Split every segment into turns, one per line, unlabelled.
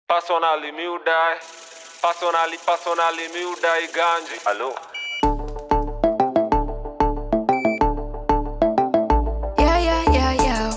Personally, me would die. Personally, personally, me would die ganji. Hello.
Yeah, yeah, yeah, yeah.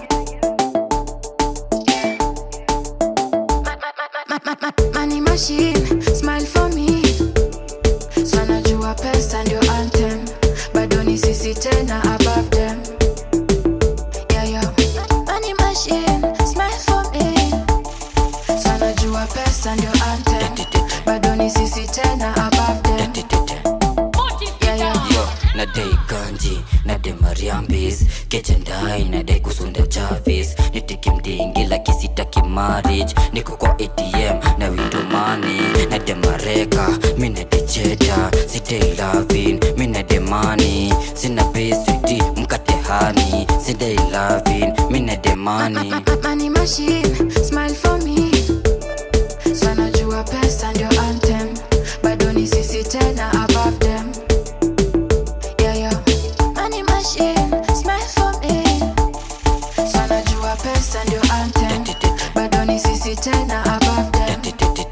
Ma- ma- ma- Money machine, smile for me. Sana jua pesa ndio anthem, bado ni sisi tena above them. Yeah, yeah. Money machine, smile for me. Sana jua pesa ndio anthem, bado ni sisi tena above them. Yeah, yeah.
yo nadai ganji nade mariambis kechendai nadai kusunda chavis nitiki mdingi lakisitaki marriage niko kwa atm na windomani nade mareka minade cheta sidai lavin minade mani sina beswiti mkatehani sidai lavin minade mani
Ma- ma- Money machine, smile for me. Sana jua pesa ndio anthem, bado ni sisi tena above them. Yeah, yeah. Money machine, smile for me. Sana jua pesa ndio anthem, bado ni sisi tena above them.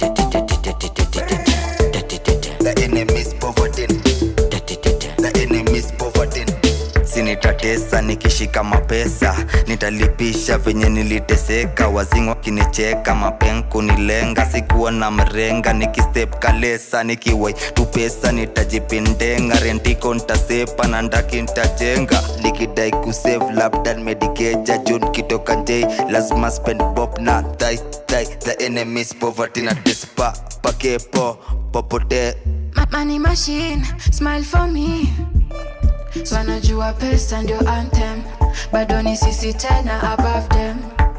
The enemy's poverty. The enemy's poverty. sinitatesa nikishika mapesa nitalipisha venye niliteseka wazingo wakinicheka mapenku nilenga sikuwa na mrenga nikistep kalesa nikiwai tu pesa nitajipindenga rentiko ntasepa na ndaki ntajenga nikidai kusave labda medikeja jun kitoka njei lazima spend bob na thai thai the enemy's poverty na despa pakepo popote
Ma- Money machine, smile for me. Sana jua pesa ndio anthem, bado ni sisi tena above them.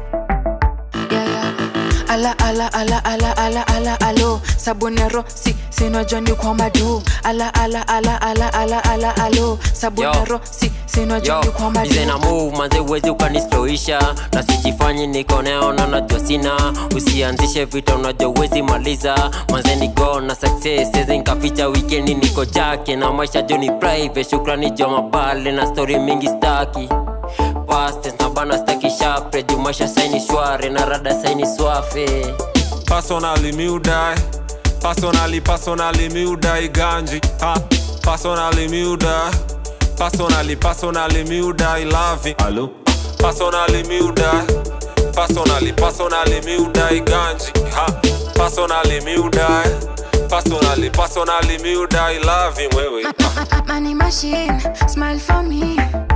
Yeah, yeah. Ala ala ala ala ala ala alo sabunero si sinajua ni kwa madu ala ala ala ala ala ala alo sabunero si sinajua ni kwa madu
na move manze uwezi ukanisloisha na sijifanyi niko neona najua sina usianzishe vita unajua uwezi maliza manze ni go na success sezi nkaficha wikendi niko jake na maisha jo ni private shukrani jo mabale na story mingi staki pastes na bana staki shapre juu maisha saini shware na rada saini swafe
Personally, me would die. Personally, personally, me would die ganji. Ha. Personally, me would die. Personally, personally, me would die loving. Hello. Personally, me would die. Personally, personally, me would die ganji. Ha. Personally, me would die. Personally, personally, me would die loving. Wewe.
Ma- ma- ma- Money machine, smile for me.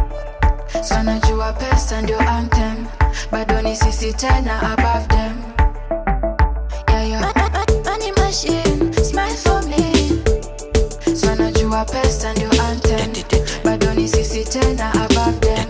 Sana jua pesa ndio anthem, bado ni sisi tena above them. Yeah, yeah. Ma- ma- ma- Money machine, smile for me. Sana jua pesa ndio anthem, bado ni sisi tena above them.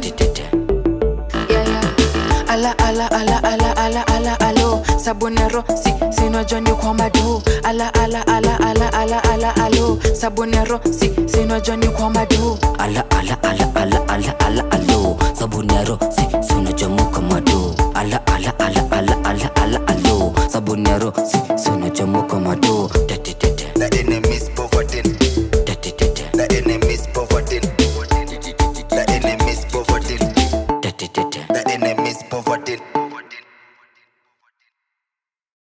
Yeah, yeah. Ala ala ala ala ala ala alo sabunero si sinajua ni kwa madu ala ala ala ala ala ala alo sabunero si sinajua ni kwa madu
ala ala ala ala ala ala alo sabuniaro si sunachomuka mado ala ala ala ala ala ala alo sabuniaro si sunachomuka mado
the enemy's poverty